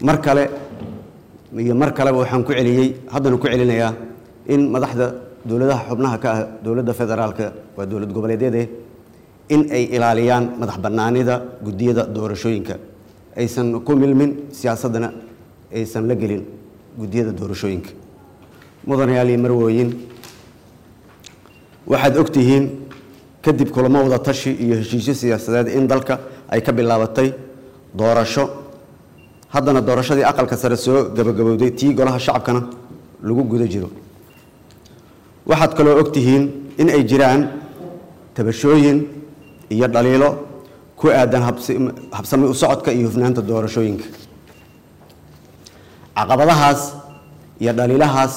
mar kale iyo mar kaleba waxaan ku celiyey haddana ku celinayaa in madaxda dowladaha xubnaha ka ah dowladda federaalka waa dowlad goboleedyade in ay ilaaliyaan madax bannaanida guddiyada doorashooyinka aysan ku milmin siyaasaddana aysan la gelin guddiyada doorashooyinka mudanayaal iyo marwooyin waxaad og tihiin kadib kulamo wada tashi iyo heshiisyo siyaasadeed in dalka ay ka bilaabatay doorasho haddana doorashadii aqalka sare soo gabagabowday tii golaha shacabkana lagu guda jiro waxaad kaloo og tihiin in ay jiraan tabashooyin iyo dhaliilo ku aadan habsami u socodka iyo hufnaanta doorashooyinka caqabadahaas iyo dhaliilahaas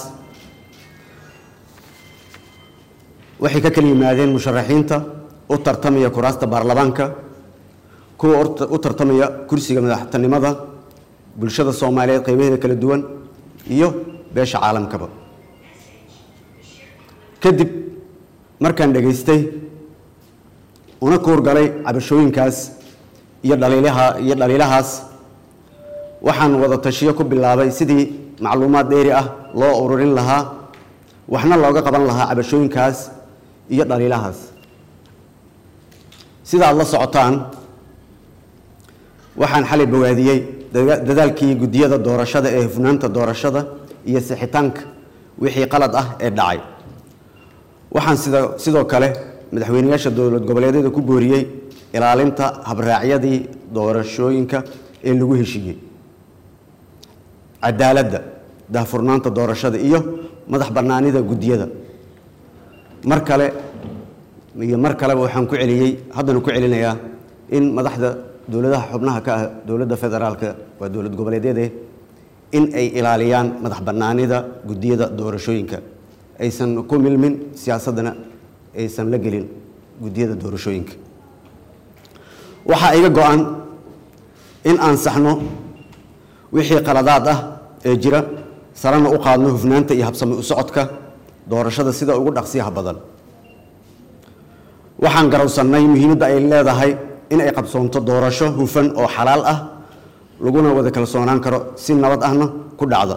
waxay ka kala yimaadeen musharaxiinta u tartamaya kuraasta baarlamaanka kuwa u tartamaya kursiga madaxtinimada bulshada soomaaliyeed qaybaheeda kala duwan iyo beesha caalamkaba kadib markaan dhegaystay una kuurgalay cabashooyinkaas iyo dhaliilaha iyo dhaliilahaas waxaan wada tashiyo ku bilaabay sidii macluumaad dheeri ah loo ururin lahaa waxna looga qaban lahaa cabashooyinkaas iyo dhaliilahaas sida aad la socotaan waxaan xalay bogaadiyey dadaalkii guddiyada doorashada ee hufnaanta doorashada iyo sixitaanka wixii qalad ah ee dhacay waxaan sida sidoo kale madaxweyneyaasha dowlad goboleedyada ku booriyey ilaalinta habraacyadii doorashooyinka ee lagu heshiiyey cadaaladda daahfurnaanta doorashada iyo madax bannaanida guddiyada mar kale iyo mar kaleba waxaan ku celiyey haddana ku celinayaa in madaxda dowladaha xubnaha ka ah dowladda federaalka waa dowlad goboleedyade in ay ilaaliyaan madax bannaanida guddiyada doorashooyinka aysan ku milmin siyaasaddana aysan la gelin guddiyada doorashooyinka waxaa iga go-an in aan saxno wixii qaladaad ah ee jira sarana u qaadno hufnaanta iyo habsami u socodka doorashada sida ugu dhaqsiyaha badan waxaan garowsannay muhiimadda ay leedahay in ay qabsoonto doorasho hufan oo xalaal ah laguna wada kalsoonaan karo si nabad ahna ku dhacda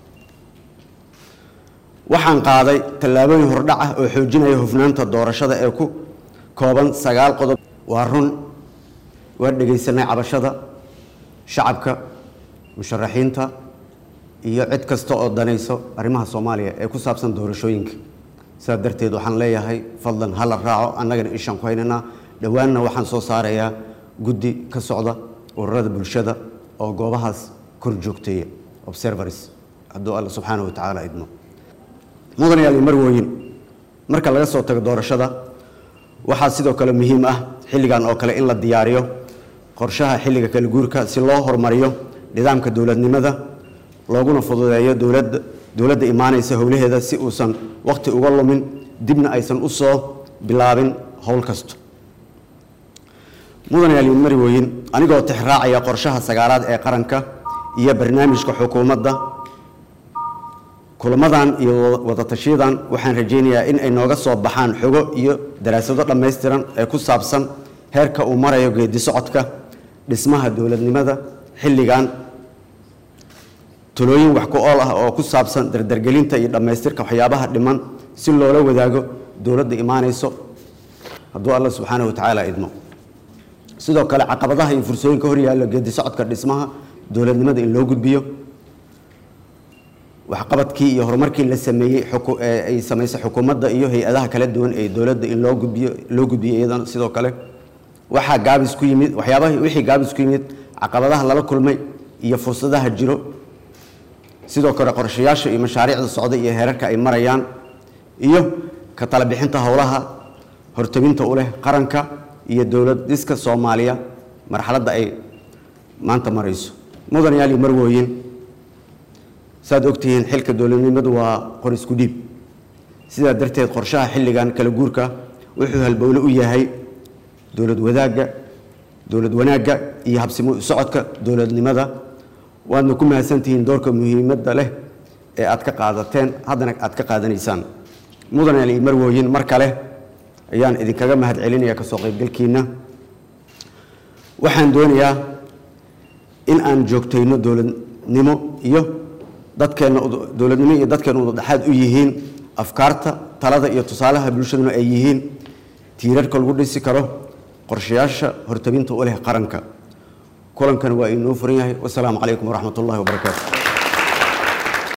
waxaan qaaday tallaabooyin hordhac ah oo xoojinaya hufnaanta doorashada ee ku kooban sagaal qodob waa run waa dhegaysanay cabashada shacabka musharaxiinta iyo cid kasta oo danayso arrimaha soomaaliya ee ku saabsan doorashooyinka sidaa darteed waxaan leeyahay fadlan ha la raaco annagana ishaan ku haynaynaa dhowaanna waxaan soo saarayaa guddi ka socda ururada bulshada oo goobahaas kor joogteeya observers hadduu alla subxaana wa tacaala idmo mudanayaal iyo marwooyin marka laga soo tago doorashada waxaa sidoo kale muhiim ah xilligan oo kale in la diyaariyo qorshaha xilliga kala guurka si loo horumariyo nidaamka dowladnimada looguna fududeeyo dowladda dowladda imaanaysa howlaheeda si uusan wakhti uga lumin dibna aysan u soo bilaabin howl kasto mudanayaal iyo marwooyin anigoo tixraacaya qorshaha sagaalaad ee qaranka iyo barnaamijka xukuumadda kulamadan iyo wadatashiyadan waxaan rajaynayaa in ay nooga soo baxaan xogo iyo daraasado dhammaystiran ee ku saabsan heerka uu marayo geedi socodka dhismaha dowladnimada xilligan talooyin wax ku ool ah oo ku saabsan dardargelinta iyo dhammaystirka waxyaabaha dhiman si loola wadaago dowladda imaanayso hadduu alla subxaana wa tacaala idmo sidoo kale caqabadaha iyo fursooyinka hor yaalla geedi socodka dhismaha dowladnimada in loo gudbiyo waxqabadkii iyo horumarkii la sameeyey ay samaysay xukuumadda iyo hay-adaha kala duwan ee dowladda in loo gudbiyo loo gudbiyo iyadana sidoo kale waxaa gaabis ku yimid waxyaabaha wixii gaabis ku yimid caqabadaha lala kulmay iyo fursadaha jiro sidoo kale qorshayaasha iyo mashaariicda socda iyo heerarka ay marayaan iyo ka tala bixinta howlaha hortabinta u leh qaranka iyo dowlad dhiska soomaaliya marxaladda ay maanta marayso mudanayaal iyo marwooyin saad ogtihiin xilka dowladnimadu waa qor isku dhiib sidaa darteed qorshaha xilligan kala guurka wuxuu halbowle u yahay dowlad wadaagga dowlad wanaagga iyo habsimo socodka dowladnimada waadna ku mahadsantihiin doorka muhiimadda leh ee aad ka qaadateen haddana aad ka qaadanaysaan mudanayaal iyo marwooyin mar kale ayaan idinkaga mahad celinaya kasoo qaybgalkiina waxaan doonayaa in aan joogtayno dowlad dowladnimo iyo dadkeenna dowladnimo iyo dadkeenna udadhexaad u yihiin afkaarta talada iyo tusaalaha bulshaduna ay yihiin tiirarka lagu dhisi karo qorshayaasha hortabinta u leh qaranka kulankana waa inoo furan yahay wasalaamu calaykum waraxmat ullahi wabarakaatu